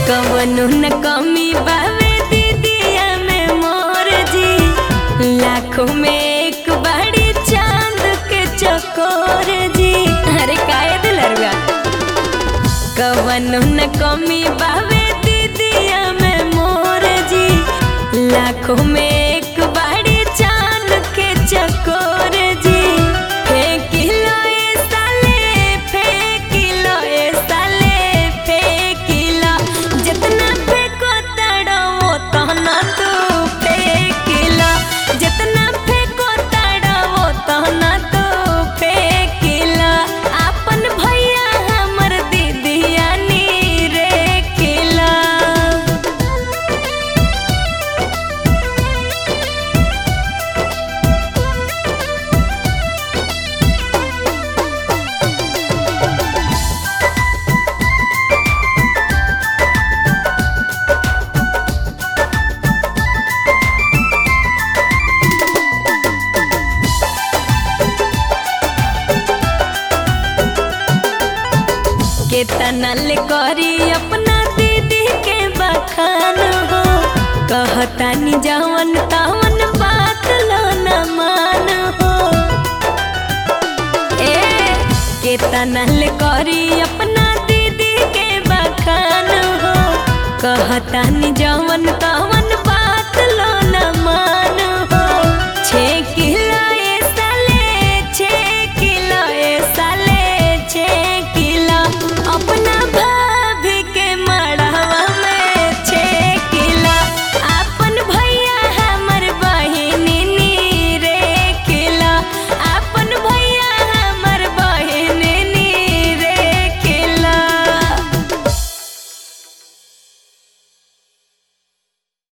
कवनो न कमी बावे दीदिया में मोर जी लाखों में एक बड़ी चांद के चकोर जी अरे काहे दिलरुआ कवनो न कमी बावे दीदिया में मोर जी लाखों में एक बड़ी चांद के चकोर जी फेंकिलो ए साले फेंकिलो ए साले फेंकिलो जितना फेंको तड़ो तना तू फेंकिलो जितना फेंको तड़ो तना तू फेंकिलो अपन भैया हमर दीदिया नी रे किला केतना ले करी अपना दीदी के बखान हो कहतानी जवन तवन बात लो न मान हो ए केतना ले करी अपना दीदी के बखान हो कहतानी जवन त